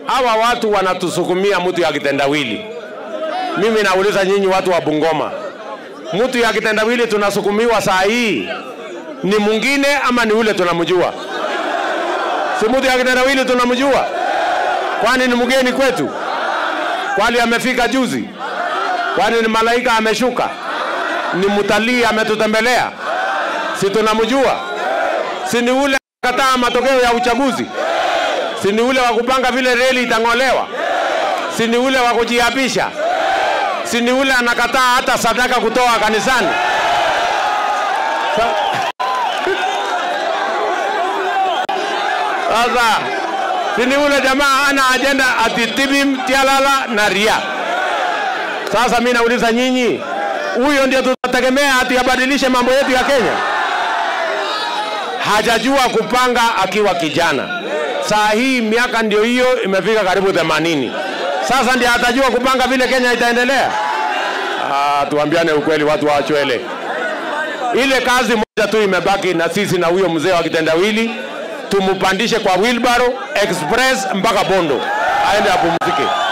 hawa watu wanatusukumia mtu ya kitendawili. Mimi nauliza nyinyi watu wa Bungoma, mtu ya kitendawili tunasukumiwa saa hii ni mwingine ama ni ule tunamjua? Si mtu ya kitendawili tunamjua? Kwani ni mgeni kwetu? Kwani amefika juzi? Kwani ni malaika ameshuka? Ni mtalii ametutembelea? Si tunamjua? Si ni ule kataa matokeo ya uchaguzi? Si ni ule wa kupanga vile reli itang'olewa? Si ni ule wa kujiapisha? Si ni ule anakataa hata sadaka kutoa kanisani? Sa- Sasa si ni ule jamaa ana ajenda ati tibim tialala na ria. Sasa mimi nauliza nyinyi, huyo ndio tutategemea ati abadilishe mambo yetu ya Kenya? Hajajua kupanga akiwa kijana. Saa hii miaka ndio hiyo imefika karibu 80. Sasa ndio atajua kupanga vile Kenya itaendelea? Ah, tuambiane ukweli, watu wa Chwele. Ile kazi moja tu imebaki na sisi na huyo mzee wa kitendawili, tumpandishe kwa wheelbarrow express mpaka Bondo aende apumzike.